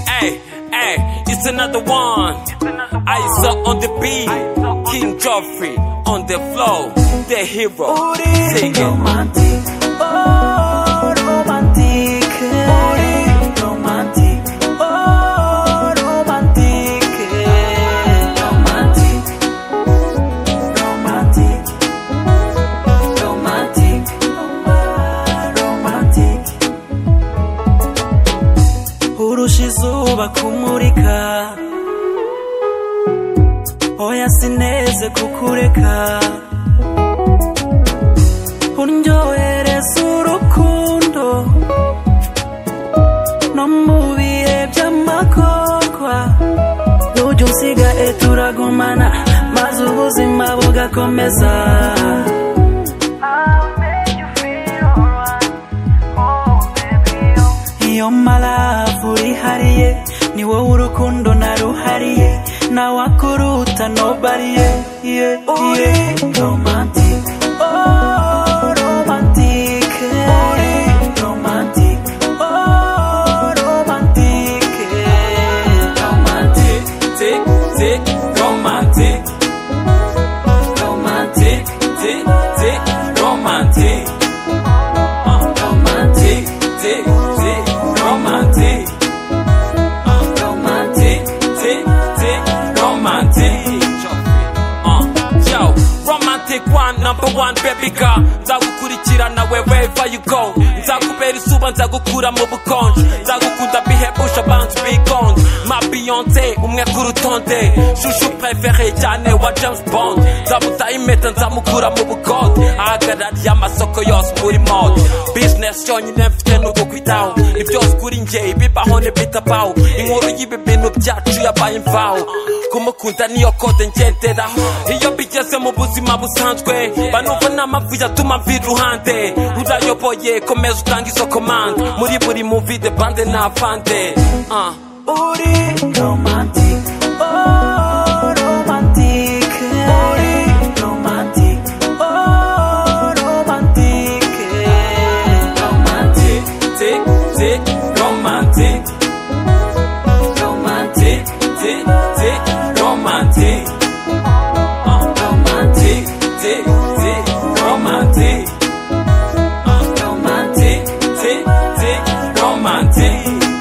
Hey, hey, it's another one. I saw on the beat, King Joffrey on the floor, the hero. Sing it. romantic, oh romantic, oh romantic, oh romantic, romantic, romantic, romantic, romantic. Urusha izuba kumurika, oya sineze kukureka. Undyohereza urukundo No mu bihe by'amakorwa Ujya unsigaye turagumana Maze ubuzima bugakomeza Iyo malavu urihariye Ni wowe urukundo naruhariye Nawakuruta nobody yeah, yeah, yeah. romantic Oh, romantic, romantic, oh, romantic, romantic, Tick, tick, romantic, romantic, tick, tick, tick, romantic, romantic, tick, tick, tick, romantic, romantic, tick, tick, tick, romantic. Uh, yo, romantic one, number one baby girl. Nzagukurikirana we wherever you go. Nzakubera isuba nzagukura mu bukonje. Nzagukunda bihebusha bantu bigonze. Ma Beyonce umwe ku rutonde. Shushu preferé cyane wa James Bond. Nzamuta impeta nzamukura mu bukode. Ahagarariye amasoko yose muri mode. Business yonyine mfite nuko kwitaho. Ibyose kuri njye ibibaho ntibitabaho. Inkuru y'ibi bintu byacu yabaye imvaho. kumukunda niyo kode ngenderaho iyo bigeze mu buzima busanzwe banumva n'amavu yatuma mva iruhande urayoboye komeza utanga izo komande muri buri muvide bande n'avande uh. Uri romantic, oh romantic, uri romantic, oh romantic, romantic, tick tick romantic romantic, tick tick tick romantic uh. tick romantic, tick tick romantic uh. tick tick tick romantic